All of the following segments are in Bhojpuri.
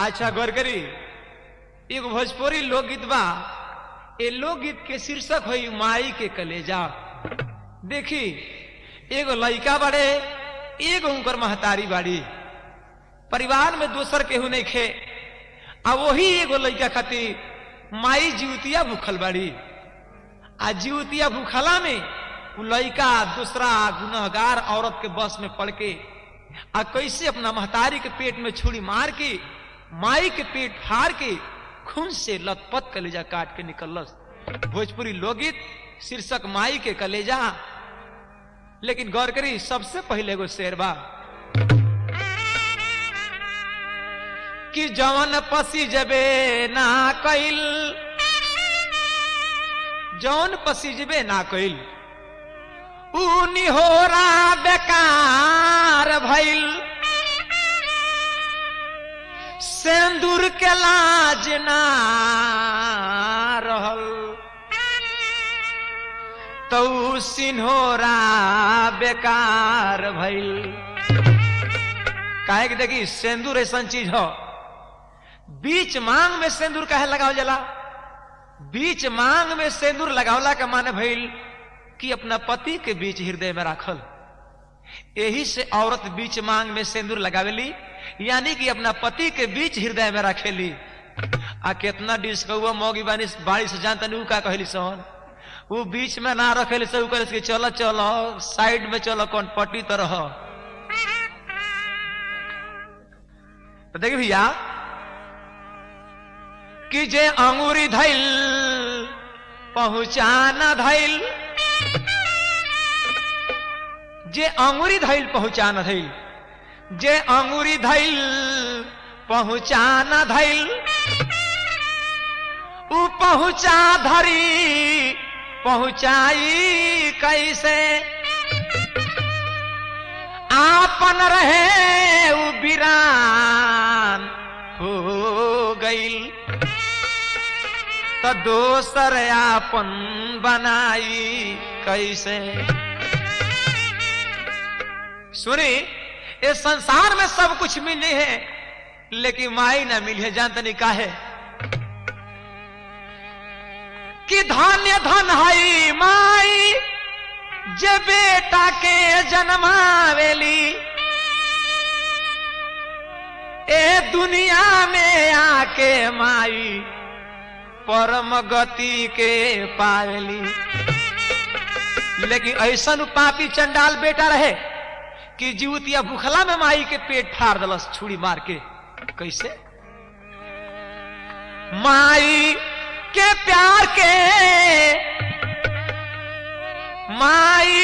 अच्छा गौर करी एगो भोजपुरी लोकगीत बा ए लोकगीत के शीर्षक होई माई के कलेजा देखी एगो लइका बड़े एगो उनकर महतारी बाड़ी परिवार में दोसर केहू नहीं खे आ वही एगो लइका खातिर माई जीवतिया भूखल बाड़ी आ जीवतिया भूखला में उ लइका दूसरा गुनहगार औरत के बस में पड़ के आ कैसे अपना महतारी के पेट में छुरी मार के माई के पेट फाड़ के खून से लथपथ कलेजा काट के निकलस भोजपुरी लोकगीत शीर्षक माई के कलेजा लेकिन गौर करी सबसे पहले एगो शेरबा कि जवन पसी जबे ना कइल जौन पसीजबे ना कइल ऊ निहोरा बेकार भइल सेंदूर के लाज ना रहल तो सिन्होरा बेकार भइल काहे कि देखी सेंदूर ऐसा चीज हो बीच मांग में सेंदूर काहे लगावल जाला बीच मांग में सेंदूर लगावला का माने भइल कि अपना पति के बीच हृदय में राखल यही से औरत बीच मांग में सिंदूर लगावेली यानी कि अपना पति के बीच हृदय में रखेली आ कितना डिस्कौआ मौगी बानी बाड़ी से जानता नहीं का कहली सोहन वो बीच में ना रखेली से कहे कि चलो चलो साइड में चलो कौन पट्टी तरह तो देखिए भैया कि जे अंगूरी धैल पहुंचाना धैल जे अंगुरी धैल पहुंचाना धैल जे अंगुरी धैल पहुंचाना धैल उ पहुंचा धरी पहुंचाई कैसे आपन रहे उ बिरान हो गईल तो दोसर आपन बनाई कैसे सुनी इस संसार में सब कुछ मिले है लेकिन माई ना मिली है जानते नहीं का है कि धान्य धन है माई जे बेटा के जन्मावेली ए दुनिया में आके माई परम गति के पावेली लेकिन ऐसा पापी चंडाल बेटा रहे कि जीवतिया भूखला में माई के पेट फाड़ दलस छुरी मार के कैसे माई के प्यार के माई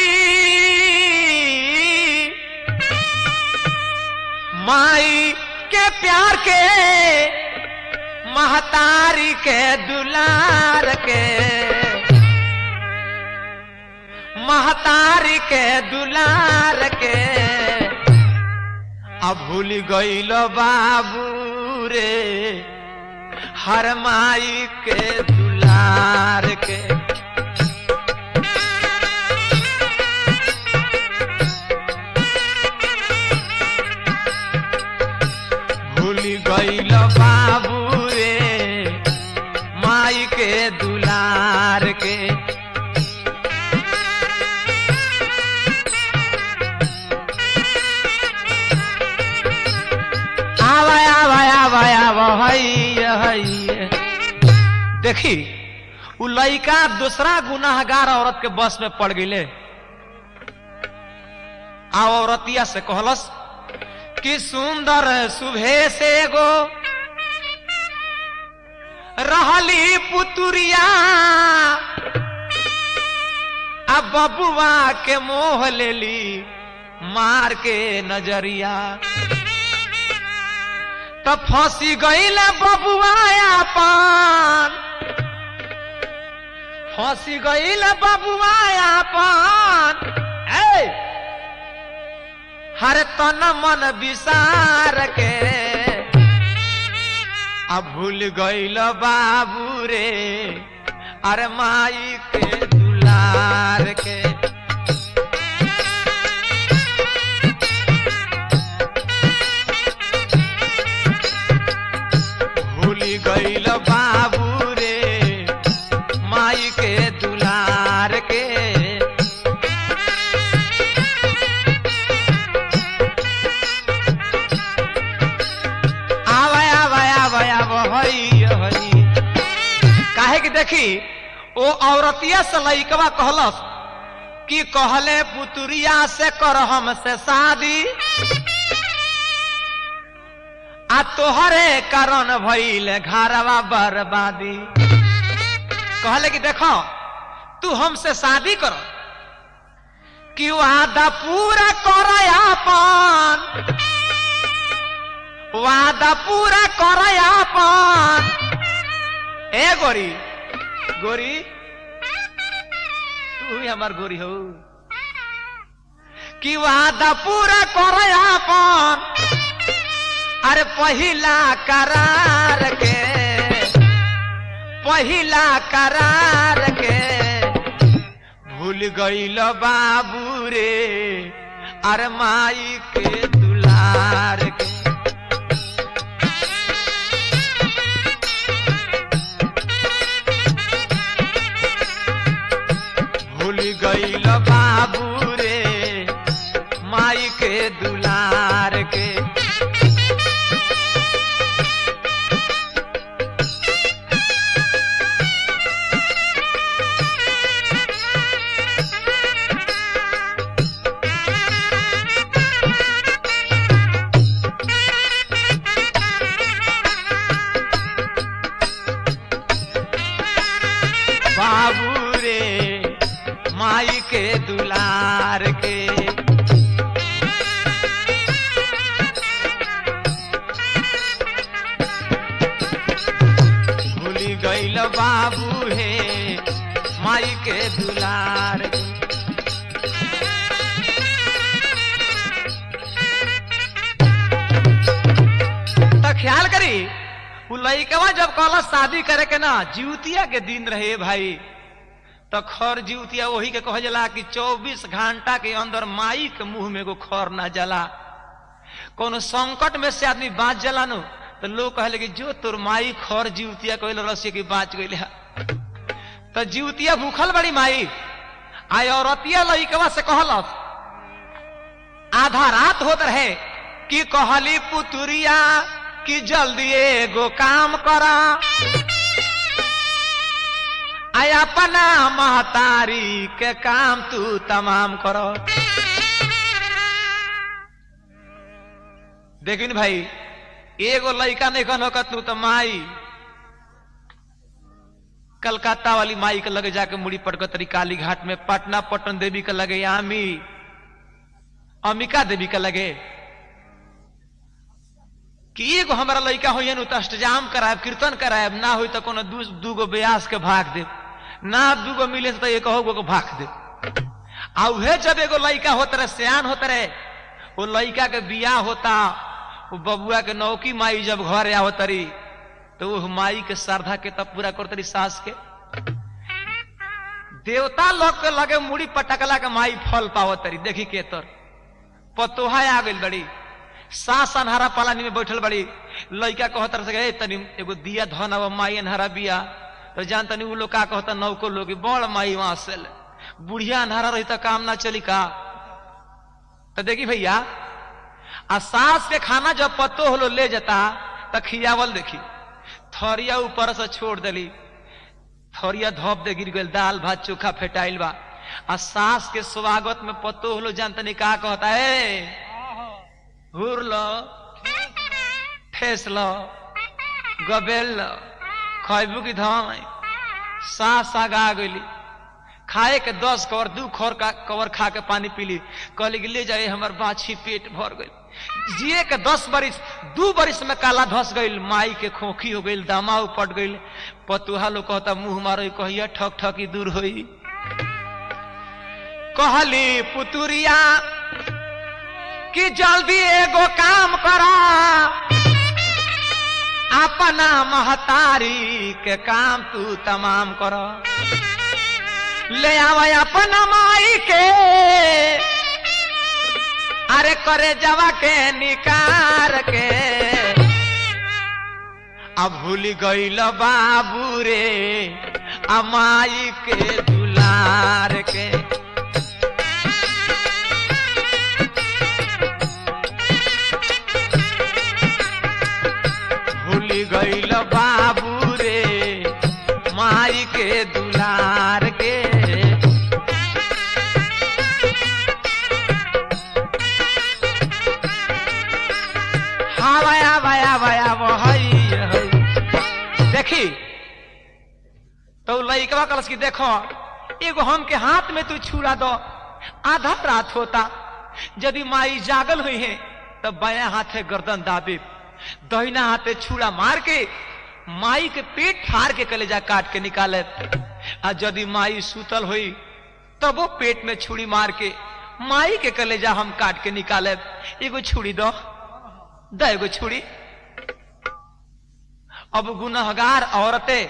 माई के प्यार के महतारी के दुलार के महतारी के दुलार के अब भूल गईल बाबू रे हर माई के दुलार के भूल गईल बाबू रे माई के दुलार के आवा आवा आवा आवा हई हई देखी उ लइका दूसरा गुनाहगार औरत के बस में पड़ गईले आ औरतिया से कहलस कि सुंदर सुभे से गो रहली पुतुरिया अब बबुआ के मोह लेली मार के नजरिया तो फंसी गईल बबुआ अपन फंसी गईल बबुआ अपन ए हर तन मन विसार के अब भूल गईल बाबू रे अरे माई के दुलार के माई के दुलार के आवे आवे आवे आवे हई हई काहे कि देखी ओ औरतिया से लइकवा कहलस कि कहले पुतुरिया से कर हमसे शादी आ तोहरे कारण भइल घरवा बर्बादी कहले कि देखो तू हमसे शादी कर कि वादा पूरा कर अपन वादा पूरा कर अपन ए गोरी गोरी तू ही हमार गोरी हो कि वादा पूरा कर अपन अरे पहिला करार के पहिला करार के भूल गईल बाबू रे अरे माई के दुलार के भूल गईल बाबू रे माई के दुलार के बाबू रे माई के दुलार के भूली गईल बाबू हे माई के दुलार के तो ख्याल करी उ लइकवा जब कहला शादी करे के ना जीवतिया के दिन रहे भाई तो खर जीवतिया वही के कह जला कि 24 घंटा के अंदर माई के मुंह में एगो खर ना जला कोनो संकट में से आदमी बाँच जला नु तो लोग कहले कि जो तोर माई खर जीवतिया कहले रसिया की बाँच गई तो जीवतिया भूखल बड़ी माई आय औरतिया लइकवा से कहलस आधा रात होत रहे कि कहली पुतुरिया कि जल्दी एगो काम करा आय अपना महतारी के काम तू तमाम करो देखिन भाई एगो लड़का नहीं कन होकर तू तो माई कलकत्ता वाली माई के लगे जाके मुड़ी पटकतरी काली घाट में पटना पटन देवी के लगे आमी अम्बिका देवी के लगे कि एगो हमारा लड़का हो तो अष्टजाम करायब कीर्तन करायब ना हो तो कोनो दू दूगो ब्यास के भाग दे ना दूगो मिले तो एक गो भाग दे आ उहे जब एगो लड़का होत रहे सियान होत रहे वो लड़का के बियाह होता वो बबुआ के नौकी माई जब घर आ तरी तो वो माई के श्रद्धा के तब पूरा करतरी सास के देवता लोग के लगे मुड़ी पटकला के माई फल पावत तरी देखी के तर पतोहा आ गई बड़ी सास अनहरा पालानी में बैठल बड़ी लड़का कहत रहे तनी एगो दिया धन अब माई अनहरा बिया तो जान तनी उ लोग का कहता नौको लोग बड़ माई वहां से बुढ़िया अनहरा रही तो काम ना चली का तो देखी भैया आ सास के खाना जब पत्तो होलो ले जाता तो खियावल देखी थरिया ऊपर से छोड़ देली थरिया धोप दे गिर गई दाल भात चोखा फेटाइल बा आ सास के स्वागत में पत्तो होलो जान तनी का कहता है हुर लो ठेस लो गबेल लो खैबू की धाई सास आगा गईली खाए के दस कवर दू खोर का कवर खा के पानी पीली कहली कि ले जाए हमार बाछी पेट भर गई जिए के दस बरिस दू बरिस में काला धस गई माई के खोखी हो गई दामा उपट गई पतुहा लोग कहता मुंह मारो कहिया ठक ठकी दूर होई कहली पुतुरिया कि जल्दी एगो काम करा अपना महतारी के काम तू तमाम कर ले आवा अपना माई के अरे करे जवा के निकार के अब भूल गईल बाबू रे अमाई के दुलार के भूली गईल बाबू रे माई के दुलार के हाँ भया भया भया वही देखी तो लइकवा कलस की देखो एगो हम के हाथ में तू छुड़ा दो आधा रात होता यदि माई जागल हुई है तो बाया हाथे गर्दन दाबे दहिना हाथे छुड़ा मार के माई के पेट फाड़ के कलेजा काट के निकाले आ यदि माई सुतल हुई तब वो पेट में छुरी मार के माई के कलेजा हम काट के निकाले एगो छुरी दो दो एगो छुरी अब गुनहगार औरतें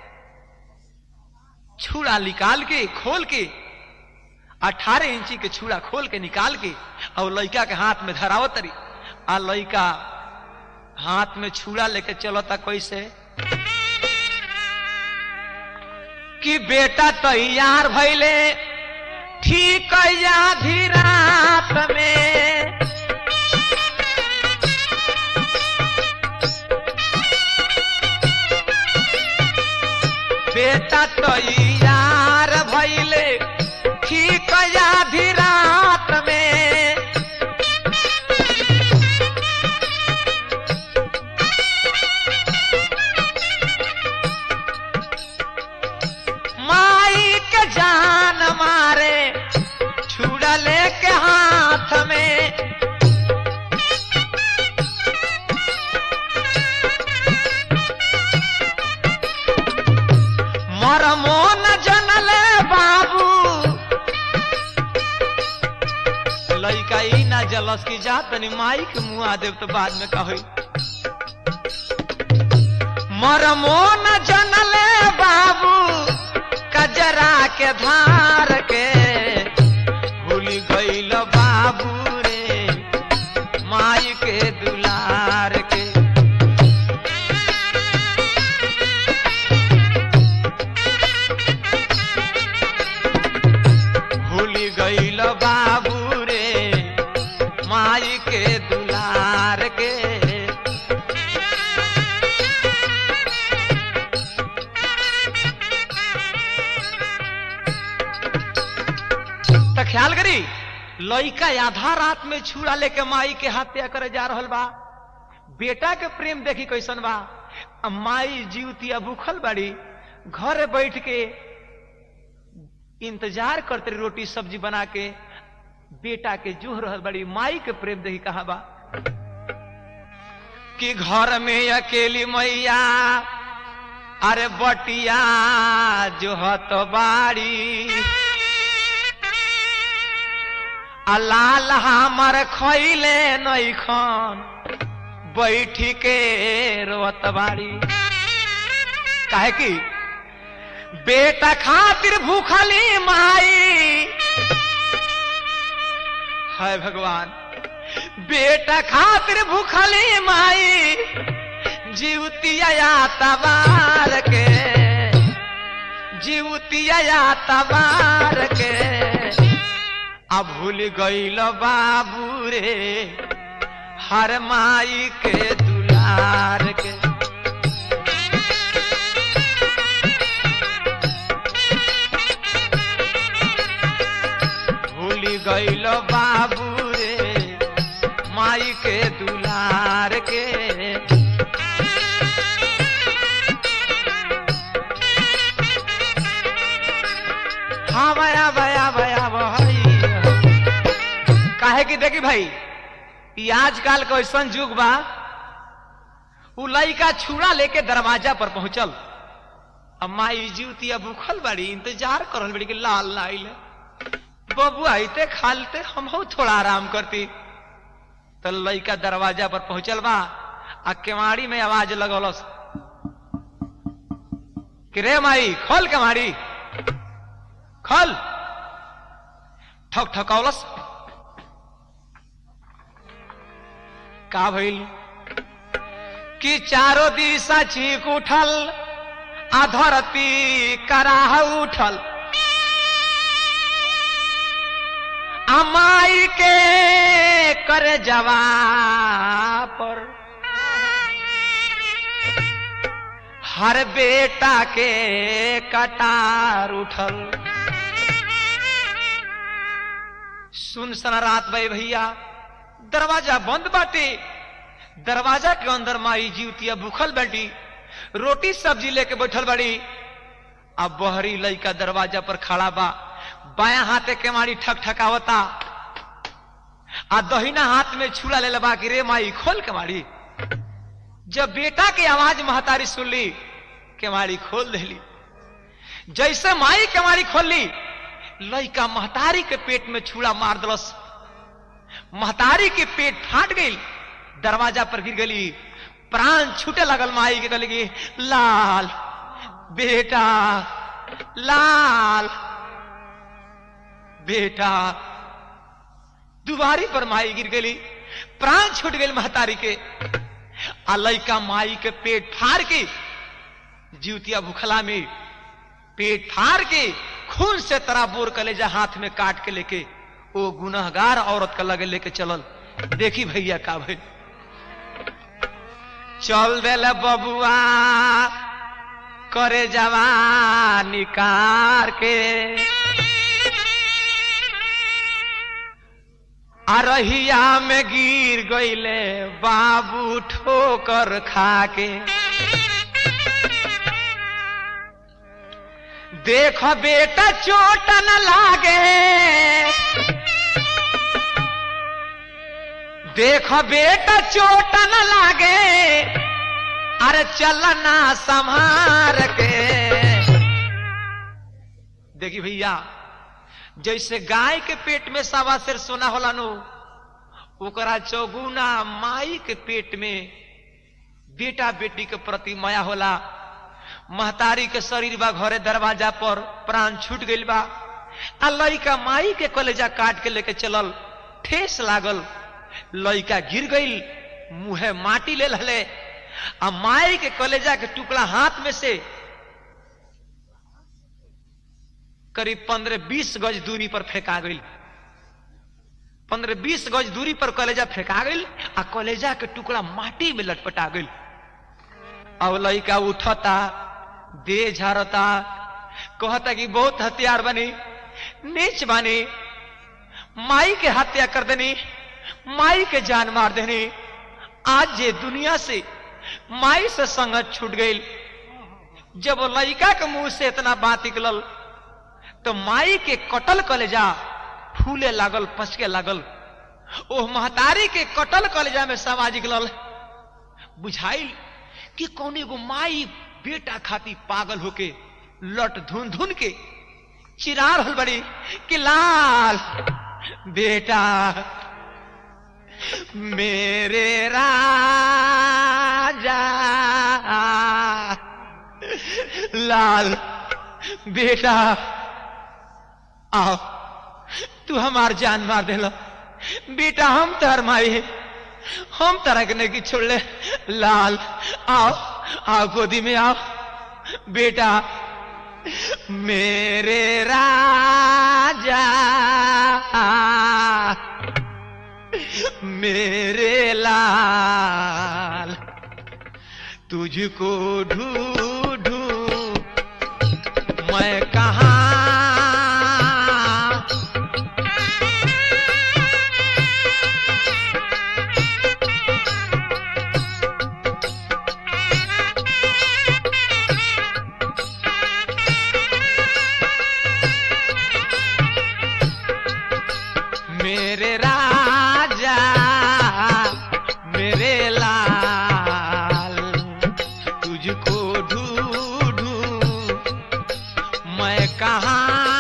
छुड़ा निकाल के खोल के अठारह इंची के छुड़ा खोल के निकाल के और लड़का के हाथ में धरावत तरी आ लड़का हाथ में छुड़ा लेके चलो था कैसे कि बेटा तैयार भैले ठीक आधी रात में बेटा तैयार भैले ठीक आधी रात में माई के जान मारे छुड़ा लेके हाथ में मरमो न जनले बाबू लइका ई ना जलस की जा तनी माई के मुआ देव तो बाद में कही मरमो न जनले बाबू कजरा के धार के भूल गईल बाबू रे माई के दुलार के भूल गईल बाबू रे माई के दुलार के तो ख्याल करी लइका आधा रात में छुड़ा लेके माई के हत्या करे जा रहल बा बेटा के प्रेम देखी कैसन बा आ माई जीवतिया भूखल बाड़ी घर बैठ के इंतजार करते रही रोटी सब्जी बना के बेटा के जूह रहल बड़ी माई के प्रेम देखी कहा बा कि घर में अकेली मैया अरे बटिया जो हत बाड़ी आ लाल हमर खैले नैखन बैठी के रोत बाड़ी काहे की बेटा खातिर भूखली माई हाय भगवान बेटा खातिर भूखली माई जीवतिया तबार के जीवतिया तबार के अब भूल गईल बाबू रे हर माई के दुलार के भूल गईल बाबू रे माई के दुलार के हाँ भया भया भया भाई काहे की देखी भाई ई आजकल का ऐसा युग बा उ लइका छुड़ा लेके दरवाजा पर पहुंचल अब माई जीवतिया भूखल बाड़ी इंतजार करल बड़ी कि लाल ना आइले बबू आइते खालते हम हो थोड़ा आराम करती तो लइका दरवाजा पर पहुंचल बा आ केवाड़ी में आवाज लगौलस कि रे माई खोल केवाड़ी खोल ठक ठकौलस का भइल कि चारों दिशा चीक उठल आ धरती कराह उठल अमाई के कर जवा पर हर बेटा के कटार उठल सुन सना रात भाई भैया दरवाजा बंद बाटे दरवाजा के अंदर माई जीवतिया भूखल बैठी रोटी सब्जी लेके बैठल बड़ी अब बहरी लइका दरवाजा पर खड़ा बा बाया हाथे के मारी ठक ठकावता आ दहिना हाथ में छुला ले बा कि रे माई खोल के मारी जब बेटा की आवाज महतारी सुनली केवाड़ी खोल देली जैसे माई केवाड़ी खोलली लइका महतारी के पेट में छुड़ा मार दलस महतारी के पेट फाट गई दरवाजा पर गिर गई प्राण छूटे लगल माई के गली लाल बेटा लाल बेटा दुबारी पर माई गिर गई प्राण छूट गई महतारी के आ लइका माई के पेट फाड़ के जीवतिया भुखला में पेट फाड़ के खून से तरा बोर कलेजा हाथ में काट के लेके वो गुनहगार औरत का लगे लेके चलल देखी भैया का भाई चल दिल बबुआ करे जवानी कार के अरहिया में गिर गईले बाबू ठोकर खा के देख बेटा चोट न लागे देख बेटा चोट न लागे अरे चलना संभार के देखी भैया जैसे गाय के पेट में सवा सिर सोना होला नु ओकरा चौगुना माई के पेट में बेटा बेटी के प्रति माया होला महतारी के शरीर बा घरे दरवाजा पर प्राण छूट गइल बा आ लइका माई के कलेजा काट के लेके चलल ठेस लागल लइका गिर गइल मुहे माटी ले लले आ माई के कलेजा के टुकड़ा हाथ में से करीब पंद्रह बीस गज दूरी पर फेंका गई पंद्रह बीस गज दूरी पर कलेजा फेंका गई आ कलेजा के टुकड़ा माटी में लटपटा गई अब लड़का उठता दे झारता कहता कि बहुत हथियार बनी नीच बनी माई के हत्या कर देनी माई के जान मार देनी आज ये दुनिया से माई से संगत छूट गई जब लड़का के मुंह से इतना बात निकलल तो माई के कटल कलेजा फूले लागल पचके लागल ओह महतारी के कटल कलेजा में समाज निकलल बुझाइल कि कौन एगो माई बेटा खाती पागल होके लट धुन धुन के चिरा रहल बड़ी कि लाल बेटा मेरे राजा लाल बेटा आओ तू हमार जान मार देलो बेटा हम तहर माई है हम तरह के नहीं छोड़ ले लाल आओ आओ गोदी में आओ बेटा मेरे राजा मेरे लाल तुझको ढूंढू मैं कहा मेरे राजा मेरे लाल तुझको ढूंढू मैं कहा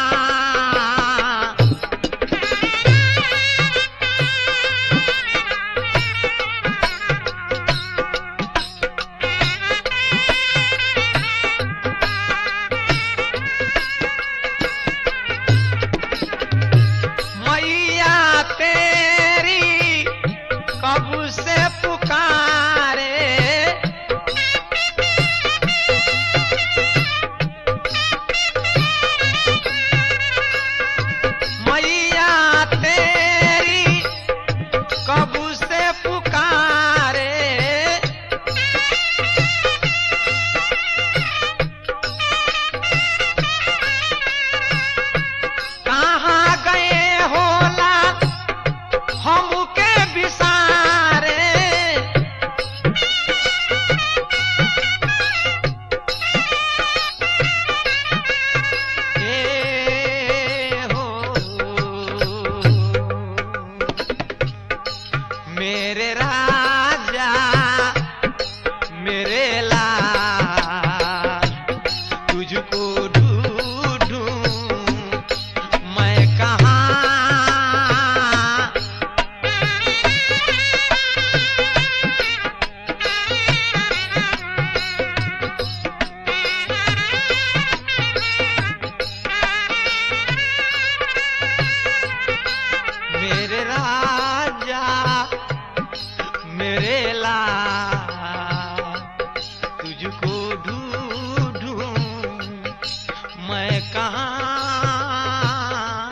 मैया तेरी कब से पुकारे कहाँ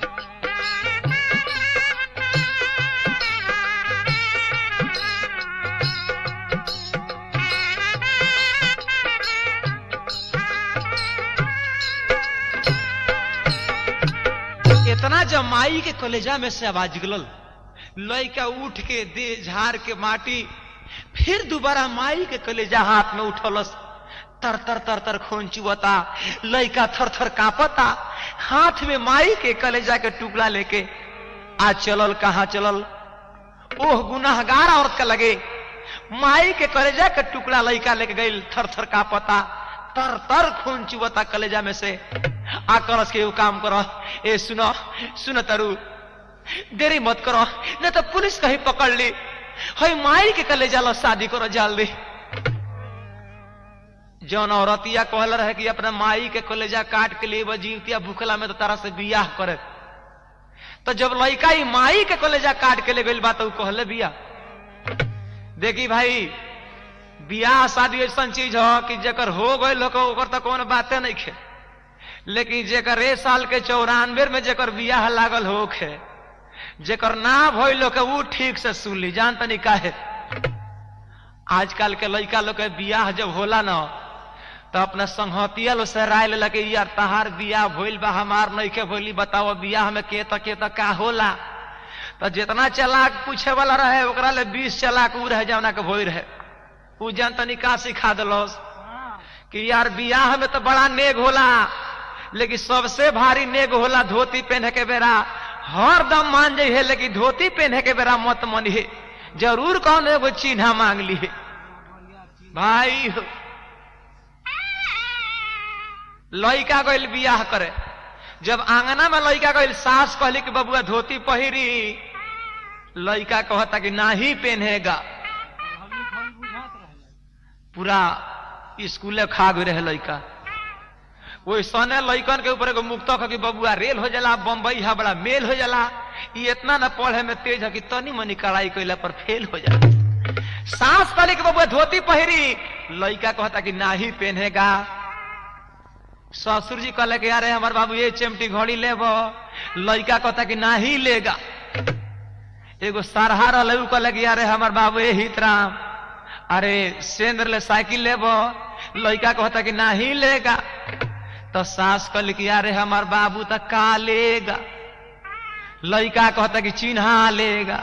इतना जब माई के कलेजा में से आवाज निकलल लड़का उठ के दे झाड़ के माटी फिर दोबारा माई के कलेजा हाथ में उठलस तर तर तर तर खून चुवता लड़का थर थर कांपता हाथ में माई के कलेजा के टुकड़ा लेके आज चलल कहाँ चलल ओह गुनाहगार औरत का लगे माई के कलेजा के टुकड़ा लड़का लेके गई थर थर कांपता तर तर खून चुवता कलेजा में से आ करस के एगो काम करो ए सुनो सुनो तरु देरी मत करो नहीं तो पुलिस कहीं पकड़ ली हई माई के कले जाला शादी करो जल्दी जौन औरतिया कहल रहे कि अपना माई के कलेजा काट के लिए जीवतिया भूखला में तो तारा से बियाह करे तो जब लड़का ही माई के कलेजा काट के ले गई बात तो कहले बिया देखी भाई बियाह शादी ऐसा चीज हो कि जकर हो गई लोग ओकर तो कौन बातें नहीं खे लेकिन जेकर ए साल के चौरानवे में जेकर बियाह लागल होखे जेकर ना भइल के ऊ ठीक से सुन ली जान तनी काहे आजकल के लड़का लोग के बियाह जब होला ना तो अपना संहतिया लो से राय ले लगे यार तहार बियाह भइल बा हमार नहीं के भइली बताओ बियाह में के तक के तक का होला तो जितना चलाक पूछे वाला रहे ओकरा ले बीस चलाक ऊ रहे जवना के भोई रहे ऊ जान तनी का सिखा दिलोस कि यार बियाह में तो बड़ा नेग होला लेकिन सबसे भारी नेग होला धोती पहने के बेरा हर दम मान जाइ है लेकिन धोती पहने के बेरा मत मनिहे जरूर कौन एगो चिन्हा मांग लिए भाई हो। लड़का गइल बियाह करे जब आंगना में लड़का गइल सास कहली कि बबुआ धोती पहिरी लड़का कहता कि ना ही पहनेगा पूरा स्कूले खा गए रहे लड़का वही सने लैकन के ऊपर एगो मुक्तक कि बबुआ रेल हो जाला बम्बई है बड़ा मेल हो जाला ये इतना न पढ़े में तेज है कि तनी मनी कड़ाई कैला पर फेल हो जाला सांस कहले कि बबुआ धोती पहिरी लड़का कहता कि ना ही पहनेगा ससुर जी कहले कि अरे हमार बाबू ये चिमटी घड़ी लेब लड़का कहता कि ना ही लेगा एगो सरहा रहे कहले कि अरे हमार बाबू ये हितराम अरे सेंद्र ले साइकिल लेब लड़का कहता कि ना ही लेगा तो सास कल कि अरे हमार बाबू तो का लेगा लड़का कहता कि चिन्हा लेगा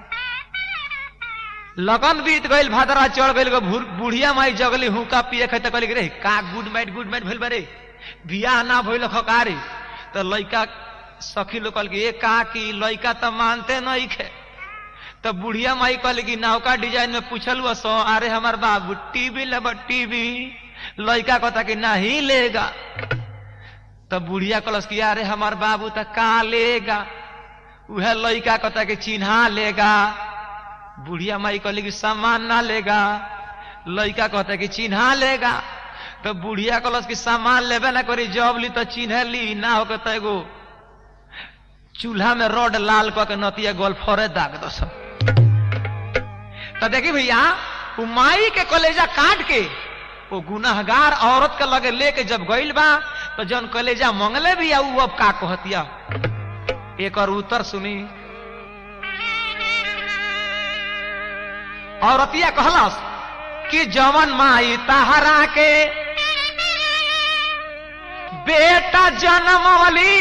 लगन बीत गईल भादरा चढ़ गईल बुढ़िया माई जगली हुका पिए खाते कहली रे का गुड नाइट गुड नाइट भइल बरे बियाह ना भइल खकारी तो लड़का सखी लोग कहल कि का की लड़का तो मानते नहीं खे तो बुढ़िया माई कहली कि नौका डिजाइन में पूछल सो अरे हमार बाबू टीवी लेब टीवी लड़का कहता कि नहीं लेगा तो बुढ़िया कहलस कि अरे हमार बाबू तो का लेगा वह लड़का कहता कि चिन्हा लेगा बुढ़िया माई कहली कि सामान ना लेगा लड़का कहता कि चिन्हा लेगा तो बुढ़िया कहलस कि सामान लेबे ना करी जब ली तो चिन्ह ली ना हो तो एगो चूल्हा में रड लाल कह के नतिया गोल्फरे दाग दो सब तो देखी भैया वो माई के कलेजा काट के वो गुनाहगार औरत के लगे लेके जब गइल बा तो जौन कलेजा मंगले भी ऊ अब का कहतिया एक और उत्तर सुनी औरतिया कहलस कि जवन माई तहरा के बेटा जन्मवली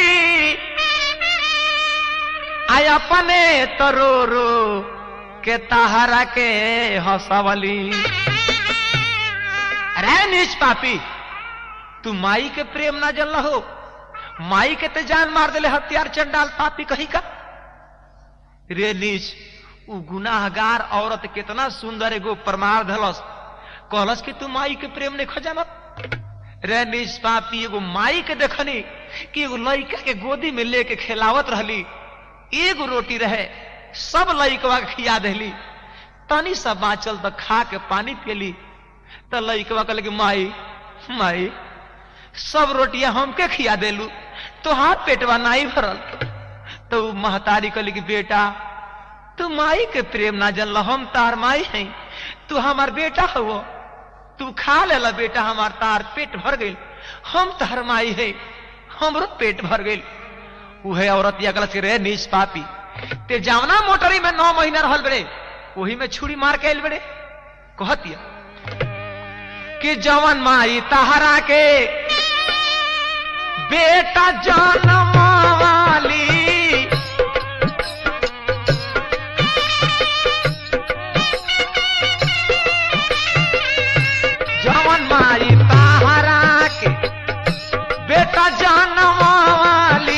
आय अपने तरो रो के तहरा के हंसवली अरे नीच पापी तू माई के प्रेम ना जल हो माई के ते जान मार दिले हथियार चंडाल पापी कही का रे नीच उ गुनाहगार औरत कितना सुंदर एगो प्रमाण धलस कहलस कि तू माई के प्रेम नहीं खजानत रे नीच पापी एगो माई के देखनी कि एगो लड़का के गोदी में लेके खिलावत रहली एगो रोटी रहे सब लड़कवा के खिया देली तनी सा बाँचल तो खा के पानी पियली तो लड़कवा कहल कि माई माई सब रोटियां हमके खिया देलू तो हाथ पेटवा नहीं भरल तो महतारी कहली कि बेटा तू माई के प्रेम ना जानल हम तार माई हैं तू हमार बेटा हो तू खा लेला बेटा हमार तार पेट भर गई हम तार माई है हमरो पेट भर गई उहे औरत या गलत रे नीच पापी ते जावना मोटरी में नौ महीना रहल बड़े वही में छुरी मार के आयल बड़े कहतिया कि जवन माई तहरा के बेटा जन्म वाली जवन माई तहरा के बेटा जन्म वाली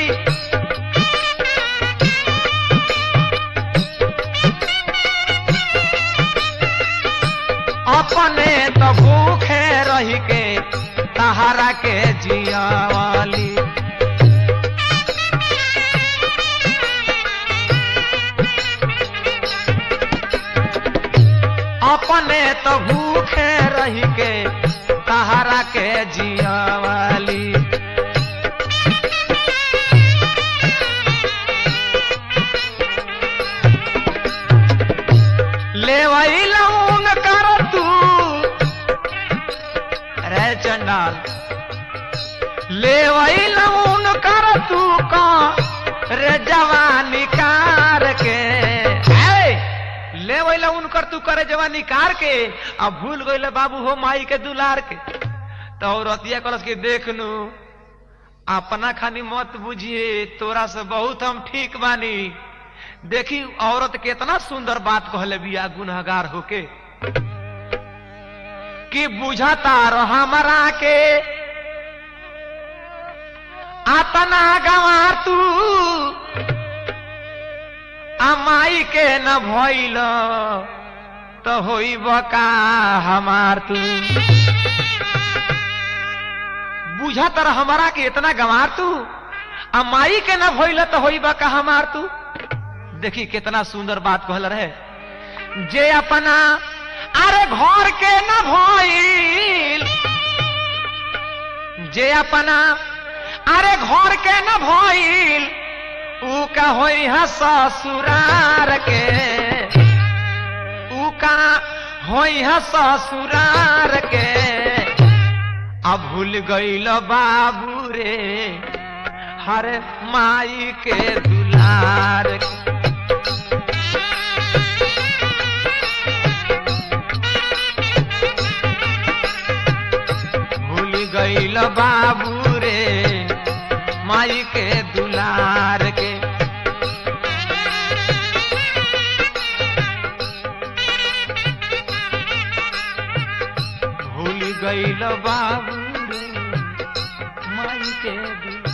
अपने तो भूखे रही के तहरा के जिया वाली अपने तो भूखे रही के तहरा के जिया वाली ले लौन कर तू रे चंडाल ले लौन कर तू का रे जवानी कार के ए, ले लौन कर तू करे जवानी कार के अब भूल गई बाबू हो माई के दुलार के तो औरतिया कलस के देख नू अपना खानी मत बुझिए तोरा से बहुत हम ठीक बानी देखी औरत केतना सुंदर बात कहले बिया गुनहगार होके कि बुझता रह हमरा के आतना गंवार तू अमाई के न भइल तो होई बका हमार तू बुझत रह हमरा के इतना गंवार तू अमाई के न भइल तो होई बका हमार तू देखी कितना सुंदर बात कहल रहे जे अपना अरे घर के न भइल जे अपना अरे घर के न भइल ऊ का होई है ससुरार के ऊ का होई है ससुरार के अब भूल गईल बाबू रे हर माई के दुलार के भूल गईल बाबू रे माई के दुलार के भूल गईल बाबू रे माई के दुलार